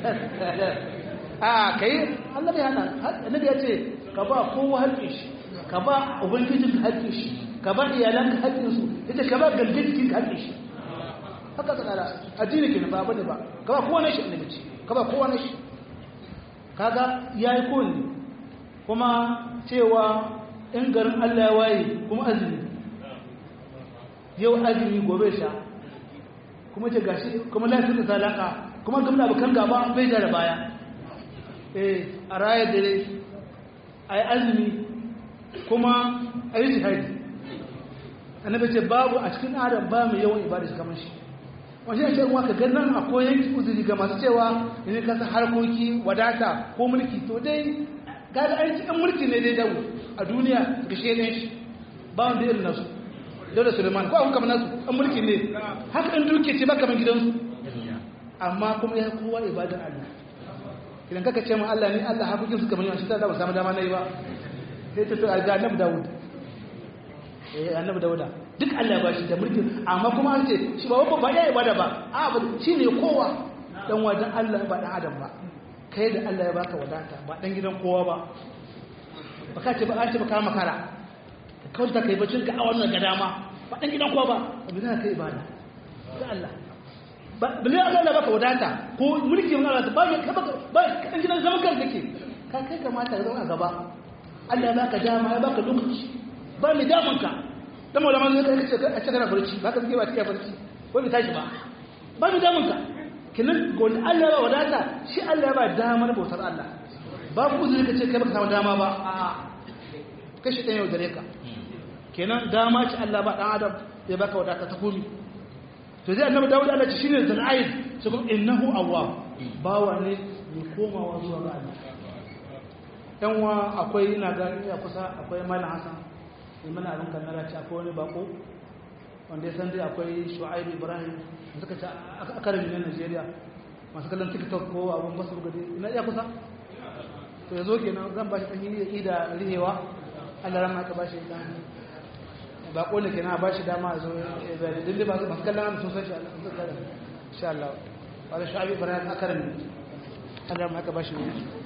[SPEAKER 2] a kai allah ya hana annabi ya ce ka ba kowa haƙƙin shi ka ba ubangijin haƙƙin shi ka ba iyalan ka haƙƙin su ita ka ba galgin jikin haƙƙin shi haka ka tsara addini ke ba bane ba ka ba kowa na shi annabi ce ka ba kowa na shi kaga yayi kowanne kuma cewa in garin Allah ya waye kuma azumi yau azumi gobe sha kuma ce gashi kuma lafiyar da talaka kuma gamna bakan gaba bai da baya eh a raya dare a yi azumi kuma a yi jihadi annabi ce babu a cikin adam ba mai yawan ibada shi kamar shi wani ya ce ruwa ka ganin akwai yanki uzuri ga masu cewa ne kasa harkoki wadata ko mulki to dai gada aiki ɗan mulki ne dai dawo a duniya ga shi shi ba wanda irin nasu daular suleiman ko abu kamar nasu an mulki ne haka in duke ce ba kamar gidansu amma kuma ya kowa ibadar allah idan kaka ce min allah ne allah hakokin su kamar yawan shi ta ba samu dama na yi ba sai ta tura ga annabi dawud eh annabi dawuda duk allah ya bashi da mulkin amma kuma an ce shi ba ba ya ibada ba a ba shi ne kowa dan wajen allah ba dan adam ba kai da allah ya baka wadata ba dan gidan kowa ba ba ka ce ba an ce ba ka makara kawai ta kai bacin ka a wannan ga dama ba ɗan gidan kowa ba ba bi za ka yi ibada ga Allah ba bi Allah da baka wadata ko mulki mun Allah ba ka baka ba ɗan gidan zaman kan kake ka kai kamata ka zama a gaba Allah ya baka dama ya baka lokaci ba mai damun ka dan malama ne kai kace a cikin barci ba ka zike ba cikin barci ko bai tashi ba ba mai damun ka kinan gon Allah ya wadata shi Allah ya ba dama na bautar Allah babu uzuri kace kai baka samu dama ba a'a kashi ɗan yau gare ka kenan dama ce Allah ba dan adam ya baka wadata ta komi to zai annabi Dawud Allah ce shine zal'aid sai kuma innahu awwab bawa ne mai komawa zuwa ga Allah yan wa akwai ina ga iya kusa akwai malam Hassan sai mana abin kan nara ce akwai wani bako wanda ya san dai akwai Shu'aib Ibrahim suka ce akarami na Najeriya masu kallon TikTok ko abun basu gadi ina iya kusa to yazo kenan zan ba shi dan yi da rihewa Allah ran ka ba shi dan bako ne kenan ba shi dama zo da dinde ba masu kallon sun san shi Allah sun san insha Allah wala Shu'aib Ibrahim akarami Allah ran ka ba shi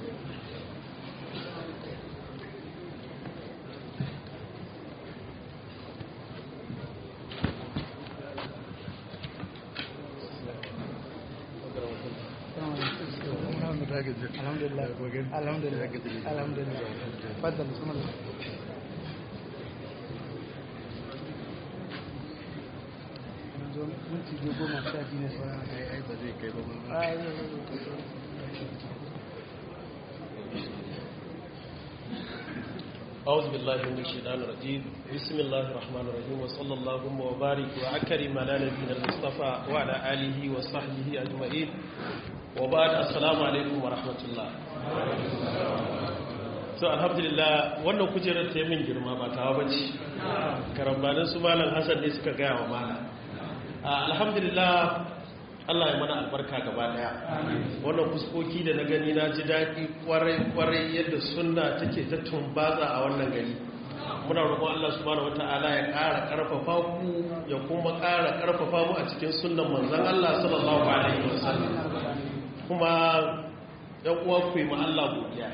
[SPEAKER 2] الحمد لله الحمد لله الحمد لله تفضل بسم الله minti biyu goma sha biyu ne sauran
[SPEAKER 3] ai ba zai kai ba
[SPEAKER 4] أعوذ بالله من الشيطان الرجيم بسم الله الرحمن الرحيم وصلى الله وبارك وأكرم على نبينا المصطفى وعلى آله وصحبه أجمعين وبعد السلام عليكم ورحمة الله so alhamdulillah wannan kujerar ta yi min girma ba ta bace karambanin su malam hassan ne suka gaya wa malam alhamdulillah Allah ya mana albarka gaba daya wannan fuskoki da na gani na ji daɗi kwarai-kwarai yadda sunna take ta tumbaza a wannan gari muna roƙon Allah subhanahu wata'ala ya ƙara ƙarfafa ku ya kuma ƙara ƙarfafa mu a cikin sunnan manzon Allah sallallahu alaihi wasallam kuma yan uwa ku yi ma Allah godiya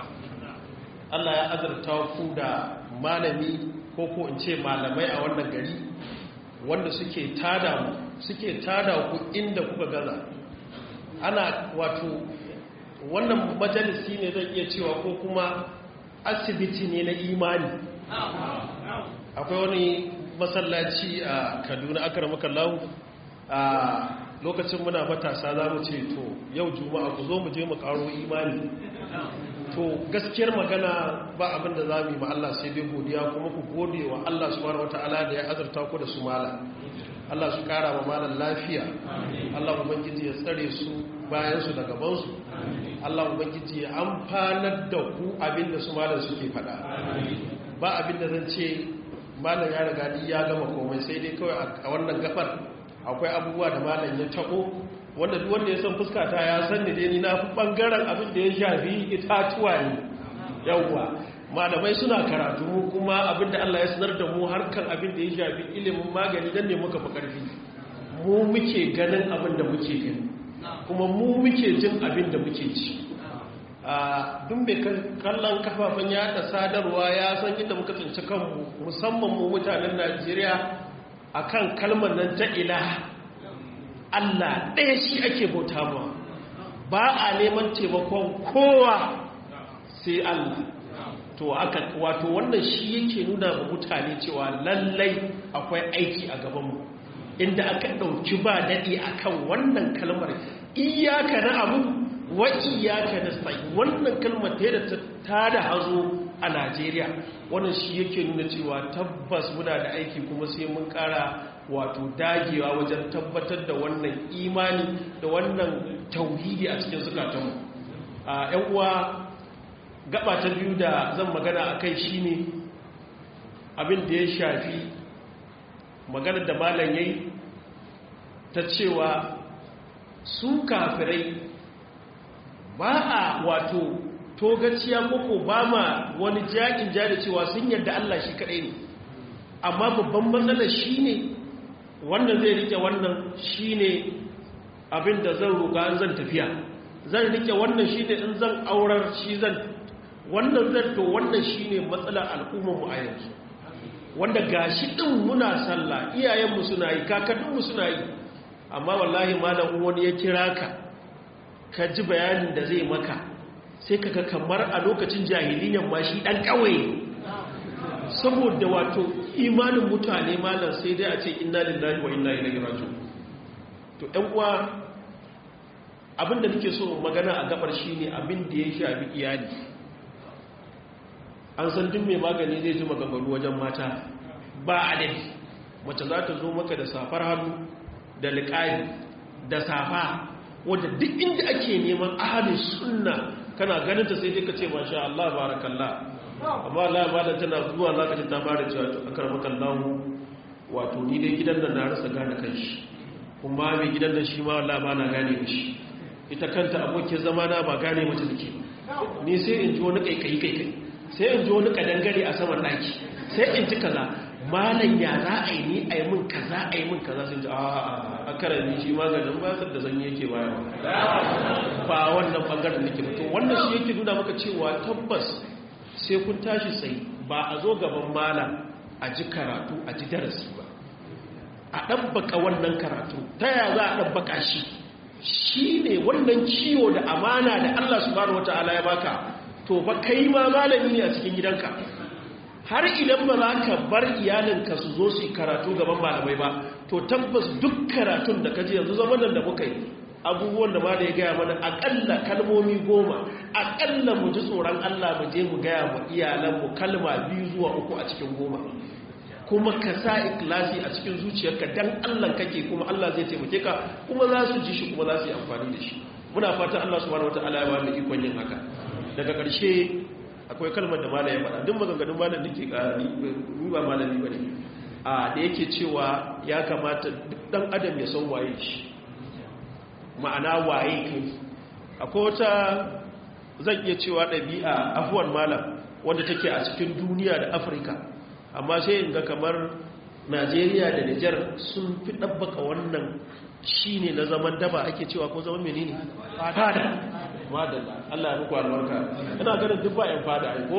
[SPEAKER 4] Allah ya azurta ku da malami ko ko in ce malamai a wannan gari wanda suke tada mu suke tada ku inda kuka gaza ana wato wannan majalisi ne zan iya cewa ko kuma asibiti ne na imani akwai wani masallaci a kaduna akaramaka lahu a lokacin muna matasa za mu ce to yau juma'a ku zo mu je mu karo imani to gaskiyar magana ba abin da za mu yi ma Allah sai dai godiya kuma ku gode wa Allah subhanahu wataala da ya azurta ku da su mala Allah su kara wa malan lafiya Allah ubangiji ya tsare su bayan su da gaban su Allah ubangiji ya amfanar da ku abin da su malan suke faɗa ba abin da zan ce malan ya riga ya gama komai sai dai kawai a wannan gabar akwai abubuwa da malan ya tabo wanda duk wanda ya san fuskata ya san ni dai ni na fi bangaren abin da ya shafi itatuwa ne yawwa malamai suna karatu mu kuma abin da Allah ya sanar da mu harkan abin da ya shafi ilimin magani dan ne muka fi karfi mu muke ganin abin da muke gani kuma mu muke jin abin da muke ci a duk mai kallon kafafen yada sadarwa ya san inda muka tsinci kanmu musamman mu mutanen Najeriya akan kalmar nan ta ilaha Allah ɗaya shi ake bauta ma ba a neman taimakon kowa sai Allah to aka wato wannan shi yake nuna ma mutane cewa lallai akwai aiki a gabanmu inda aka ɗauki ba daɗi akan wannan kalmar iyaka na abu wa iyaka na sai wannan kalmar ta da ta da hazo a Najeriya wannan shi yake nuna cewa tabbas muna da aiki kuma sai mun ƙara wato dagewa wajen tabbatar da wannan imani da wannan tauhidi a cikin zukatanmu a yan uwa gaba ta biyu da zan magana a kai shine abin da ya shafi magana da malam yayi ta cewa su kafirai ba a wato togaciya koko ba ma wani jakin jari cewa sun yarda Allah shi kaɗai ne amma babban matsalar shi ne wannan zai rike wannan shine abin da zan roƙa zan tafiya zan rike wannan shine in zan aurar shi zan wannan zan to wannan shine matsalar al'ummar mu a yanzu wanda gashi din muna sallah iyayenmu suna yi kakanninmu suna yi amma wallahi malam wani ya kira ka ka ji bayanin da zai maka sai kaga kamar a lokacin jahiliyyar ma shi dan kauye saboda wato imanin mutane malam sai dai a ce inna lillahi wa inna ilaihi raji'un to ɗan uwa abinda nake so magana a gabar shine abin da ya shafi iyali an san duk mai magani zai ji maganganu wajen mata ba adadi mace za ta zo maka da safar hannu da liƙari da safa wadda duk inda ake neman ahalin sunna kana ganin ta sai dai ka ce masha Allah barakallah amma Allah ba da tana zuwa za ka ce ta fara cewa to akar makallahu wato ni dai gidan nan na rasa gane kanshi kuma mai gidan nan shi ma Allah ba na gane mishi ita kanta abokin zama na ba gane mace take ni sai in ji wani kaikayi kaikai sai in ji wani kadangare a saman daki sai in ji kaza malam ya za a yi ni a yi min kaza a yi min kaza sun ji a a karami shi maganin basar da zanyi yake bayarwa ba wannan bangaren nake mutum wannan shi yake nuna maka cewa tabbas sai kun tashi tsaye ba a zo gaban malam a ji karatu a ji darasi ba a ɗabbaka wannan karatu ta ya za a ɗabbaka shi shi ne wannan ciwo da amana da Allah subhanahu wata'ala ya baka to ba kai ma malami ne a cikin gidanka har idan ba za ka bar iyalinka su zo su karatu gaban malamai ba to tabbas duk karatun da ka ji yanzu zaman da muka yi abubuwan da ma da ya gaya mana akalla kalmomi goma akalla mu ji tsoron Allah mu je mu gaya mu iyalanmu kalma biyu zuwa uku a cikin goma kuma ka sa ikilasi a cikin zuciyarka dan Allah kake kuma Allah zai taimake ka kuma za su ji shi kuma za su yi amfani da shi muna fatan Allah subhanahu wataala ya ba mu ikon yin haka daga ƙarshe akwai kalmar da malami ya faɗa duk maganganun malam da ke ƙarani ni ba malami bane a da yake cewa ya kamata duk dan adam ya san waye shi ma'ana waye kai akwai wata zan iya cewa ɗabi'a afuwan malam wanda take a cikin duniya da afirka amma sai in ga kamar najeriya da nijar sun fi ɗabbaka wannan shi ne na zaman daba ake cewa ko zaman menene fada madalla allah ya muku albarka ina ganin duk ba 'yan fada aiko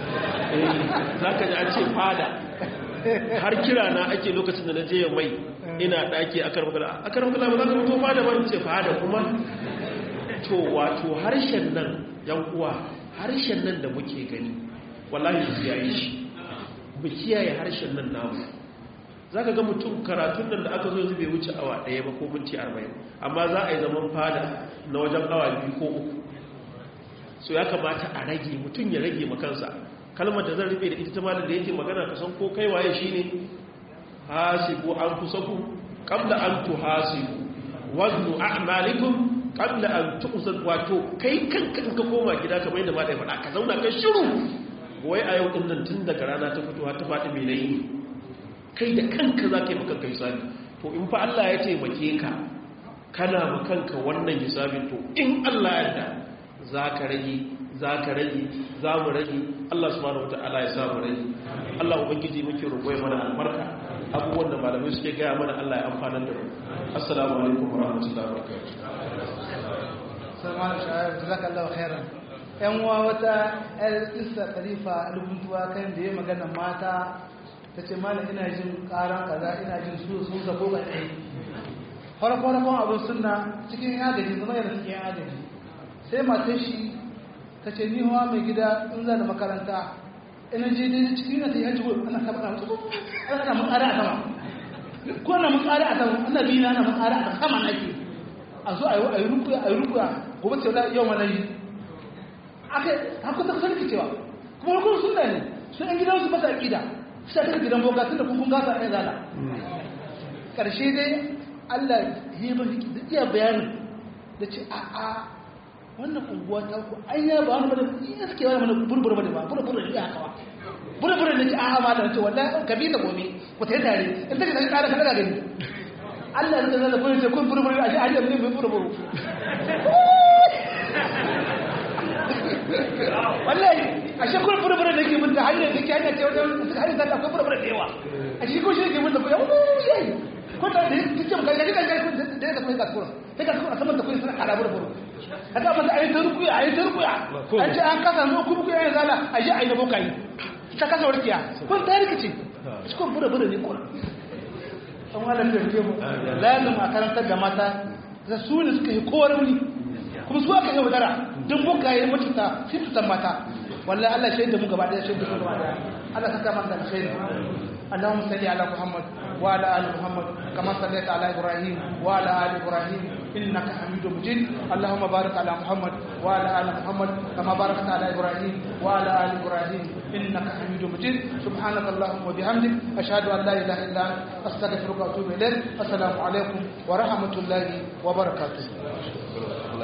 [SPEAKER 4] za ka ji an ce fada har kira na ake lokacin da na je mai ina ɗaki a karmakala a karmakala ba za ka mutu fada ba ce fada kuma to wato harshen nan yan uwa harshen nan da muke gani wallahi su yayi shi mu kiyaye harshen nan namu za ka ga mutum karatun nan da aka zo zube wuce awa ɗaya ba ko minti arba'in amma za a yi zaman fada na wajen awa biyu ko uku so ya kamata a rage mutum ya rage makansa kalmar da zan rufe da ita ta malar da yake magana ka san ko kai waye shi ne hasibu an kusaku kabla an tu hasibu waznu a'malikum kabla an tuqsad wato kai kanka in ka koma gida kamar yadda ma da ya faɗa ka zauna ka shiru wai a yau din nan tun daga rana ta fito har ta faɗi mai nayi kai da kanka za ka yi makanka hisabi to in fa Allah ya taimake ka kana makanka wannan hisabin to in Allah ya yarda za ka rage za ka rage za mu rage Allah subhanahu wataala ya sa mu rage Allah ubangiji muke roƙo mana albarka abubuwan da malamai suke gaya mana Allah ya amfana da mu assalamu alaikum wa rahmatullahi wa barakatuh
[SPEAKER 2] salman shahar jazakallahu khairan yan uwa wata yar isa khalifa albuntuwa kan da ya magana mata ta ce malam ina jin karan kaza ina jin su sun sako ga ɗaya farko farkon abin suna cikin agaji zama yana cikin agaji sai matar shi ta ce ni hawa mai gida in za da makaranta ina je dai cikin yana ta yi hajji ana kaba ana mutu ana mun ƙara a sama ko ana mun ƙara a sama ana biyu ana mun ƙara a sama nake a zo a yi rukuya a yi rukuya gobe ce wala yau mana yi aka haka ta sarki cewa kuma rukun sunna ne sun yan gidansu masa aƙida sai ta gidan boga tun da kun gasa ɗaya zala ƙarshe dai Allah ya ba da iya bayanin da ce a a wannan unguwa ta ku an ya ba wani bane iya suke wani mana burbura bane ba burbura ne haka ba burbura ne ce a ma da ce wallahi ka bi da gobe ku ta yi tare in take da tsara kada gani Allah ya zama da kun ce kun burbura a ji a ji ne mai burbura wallahi a shi kun burbura da ke mun da hanyar da ke hanyar ce wajen suka hanyar da akwai burbura da yawa a shi kun shi ke mun da kuya yayi ko da da kike mun ga ga da ya tafi kasuwa sai ka a saman da kuya suna kada burbura kaga ba da ayi ta rukuya ayi ta rukuya an ce an kasa mu ku rukuya yana zala a ji ayi da bokai ta kasa warkiya kun ta rikice shi kun burbura ne ko an wala da ke mu lazim a karantar da mata da su ne suka yi kowar wuni kuma su aka yi wadara don bukaye mutunta sai tutan mata wallahi Allah shaida mu gaba daya shaida mu gaba daya Allah saka mana da alkhairi اللهم صل على محمد وعلى ال محمد كما صليت على ابراهيم وعلى ال ابراهيم انك حميد مجيد اللهم بارك على محمد وعلى ال محمد كما باركت على ابراهيم وعلى ال ابراهيم انك حميد مجيد سبحانك اللهم وبحمدك اشهد ان لا اله الا انت استغفرك واتوب اليك السلام عليكم ورحمه الله وبركاته